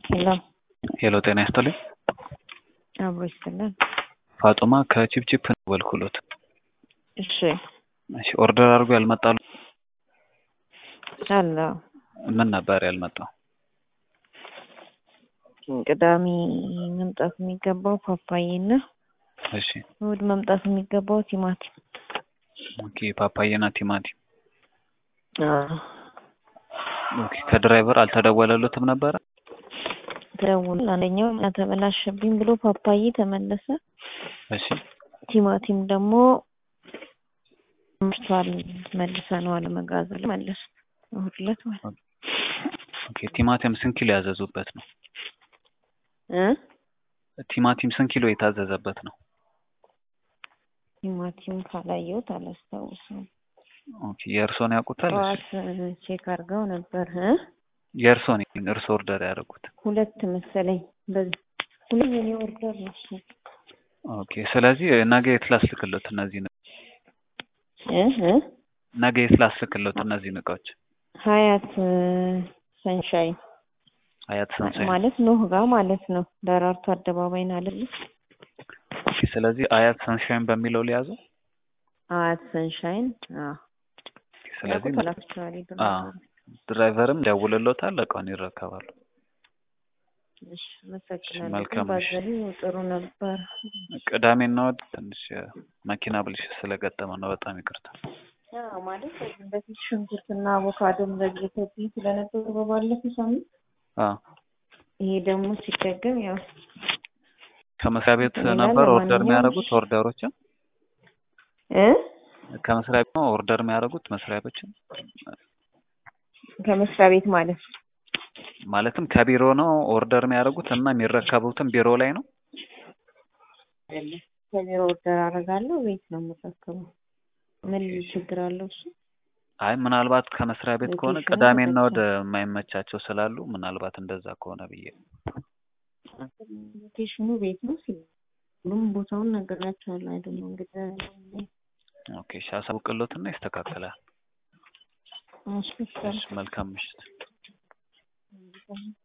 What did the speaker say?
ሄሎ ሄሎ ጤና ይስጥልኝ። አብሮ ይስጥልን። ፋጡማ ከቺፕቺፕ ነው በልኩሎት። እሺ እሺ ኦርደር አድርጎ ያልመጣሉ አለ ምን ነበር ያልመጣው? ቅዳሜ መምጣት የሚገባው ፓፓዬና እሺ እሑድ መምጣት የሚገባው ቲማቲም። ኦኬ ፓፓዬና ቲማቲም። አዎ ኦኬ ከድራይቨር አልተደወለሉትም ነበረ? ተደውሎ አንደኛው ተበላሸብኝ ብሎ ፓፓዬ ተመለሰ። እሺ ቲማቲም ደግሞ ምርቷል መልሰነዋል መጋዘን መለስ እሑድ ዕለት ማለት ነው። ኦኬ ቲማቲም ስንት ኪሎ ያዘዙበት ነው? እ ቲማቲም ስንት ኪሎ የታዘዘበት ነው? ቲማቲም ካላየሁት አላስታውስም። ኦኬ የእርሶን ያውቁታል? እሺ ጠዋት ቼክ አድርገው ነበር እ የእርሶን እርሶ ኦርደር ያደረጉት። ሁለት መሰለኝ በዚህ ሁለት የኔ ኦርደር ነው እሱ። ኦኬ ስለዚህ ነገ የት ላስልክሎት እነዚህ እ እ ነገ የት ላስልክሎት እነዚህ እቃዎች? ሀያት ሰንሻይን ሀያት ሰንሳይ ማለት ኖህ ጋር ማለት ነው። ደራርቱ አደባባይን አይደለ? ኦኬ ስለዚህ አያት ሰንሻይን በሚለው ሊያዘው። ሀያት ሰንሻይን አዎ። ስለዚህ ያውቁታል አክቹዋሊ አዎ ድራይቨርም ደውልሎታል፣ እቃውን ይረከባሉ። እሺ አመሰግናለሁ። መልካም ግን እሺ። ባዘሉ ጥሩ ነበር። ቅዳሜና እሑድ ትንሽ መኪና ብልሽት ስለገጠመ ነው። በጣም ይቅርታ። አዎ ማለት ከዚህ በፊት ሽንኩርትና አቮካዶም ዘግይቶብኝ ስለነበሩ በባለፈው ሳምንት አዎ ይሄ ደግሞ ሲደገም ያው ከመስሪያ ቤት ሌላ ነበር ኦርደር ለማንኛውም የሚያደርጉት ኦርደሮችን እ ከመስሪያ ቤት ነው ኦርደር የሚያደርጉት መስሪያ ቤቶችን ከመስሪያ ቤት ማለት ነው። ማለትም ከቢሮ ነው ኦርደር የሚያደርጉት እና የሚረከቡትም ቢሮ ላይ ነው። አይደለም ከቢሮ ኦርደር አደርጋለሁ ቤት ነው የምረከበው። ምን ችግር አለው እሱ? አይ ምናልባት ከመስሪያ ቤት ከሆነ ሎኬሽኑ ቅዳሜና ተመቸኝ። ወደ የማይመቻቸው ስላሉ ምናልባት እንደዛ ከሆነ ብዬ ነው። ሎኬሽኑ ቤት ነው ሲል ሁሉም ቦታውን ነግሬያቸዋለሁ። አይደለም እንግዲህ ኦኬ እሺ፣ አሳውቅሎትና ይስተካከላል። እሺ እሺ፣ መልካም ምሽት። እሺ